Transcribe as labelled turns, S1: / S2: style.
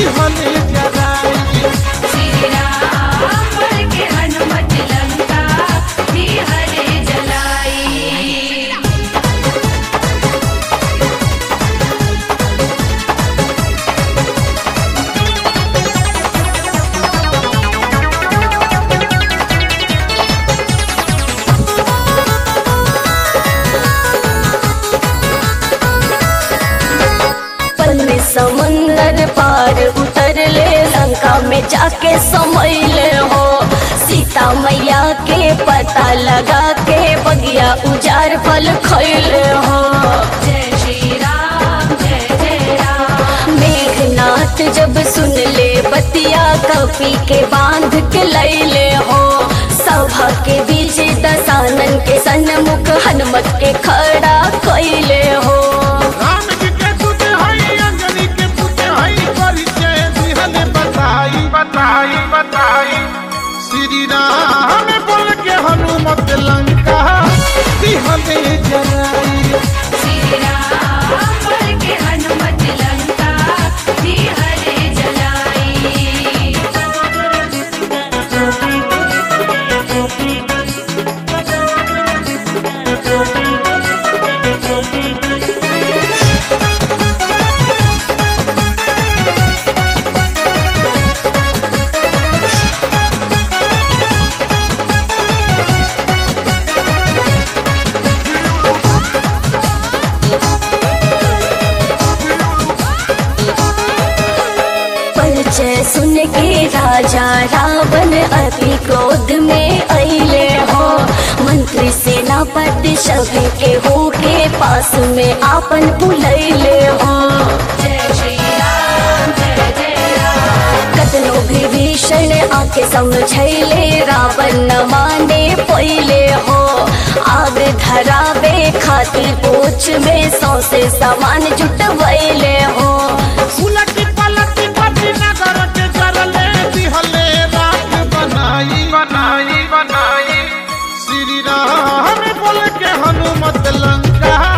S1: दिहले जराई
S2: श्री राम बल के हनुमत लंका हरे जलाई
S3: पल में समुंदर पार उतर ले लंका में जाके समैले हो सीता मैया के पता लगा के बगिया उजार फल खैले हो
S2: जय श्री राम जय जय राम
S3: मेघनाथ जब सुन ले बतिया कपी के बांध के लैले हो सभा के बीच दसानन के सन्मुख हनुमत के खड़ा कैले हो
S1: राम जी के दूत हई अंजनी के पुत हई परिचय दिहले बताई बताई बताई श्री राम बोल के हनुमत लंका दिहले जराई
S2: श्री राम बल के हनुमत लंका हरे जलाई
S3: परिचय सुन के राजा रावण अति क्रोध में अले हो मंत्री सेनापति सभी के हो के पास में आपन बुलैले हो
S2: जय श्री राम जय जय राम
S3: कतनो भी भीषण आके समझैले रावण न माने पहिले हो आग धरावे खातिर पोछ में सौसे सामान जुटवैले हो
S1: उलटी पलटी पटी नगर के जरले दिहले रात बनाई बनाई बनाई श्री राम बोल के हनुमत लंका